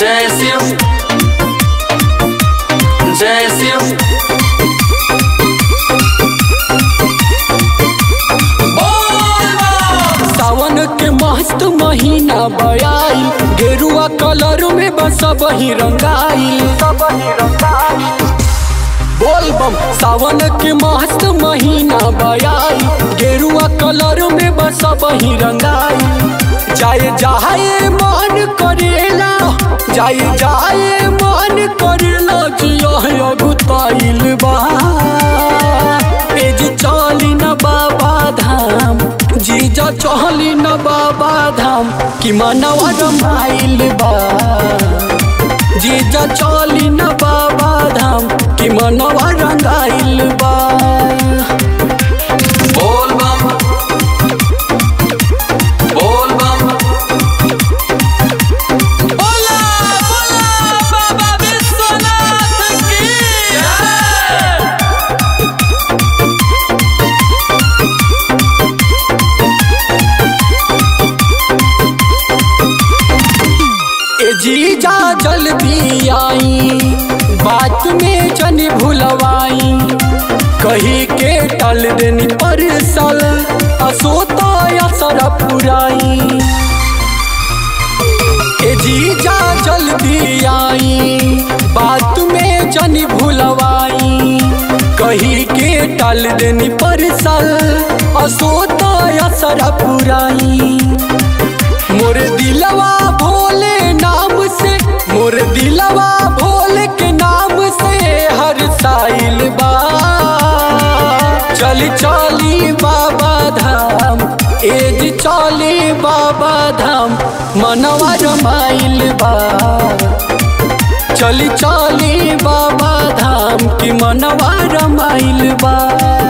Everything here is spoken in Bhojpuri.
जय शिव जय शिव बोल बम। सावन के मस्त महीना बयाई गेरुआ कलर में बस बही रंगाइल बोल बम सावन के मस्त महीना बयाई गेरुआ कलर में बस बही रंगाइल जाए जाए मन करेला जाए जाए मन करेला जिया गुताइल बा एज चली न बाबा धाम जीजा चली न बाबा धाम कि मनवा रमाइल बा जीजा चली न बाबा धाम कि मनवा रंगाइल बा बोल बम बोल बम बोला बोला बाबा विश्वनाथ की जय ए जीजा जल्दी आई बात में जन भुलवाई कही के टल देनी पर सल असोता असर पुराई ए जीजा जल्दी आई बात में जन भुलवाई कही के टल देनी पर सल असोता असर पुराई मोर दिलवा भोले नाम से मोर दिलवा भोले के नाम से हर साइल बा चल चली बाबा धाम एज चली बाबा धाम मनवा रमाइल बा चली चली बाबा धाम की मनवा रमाइल बा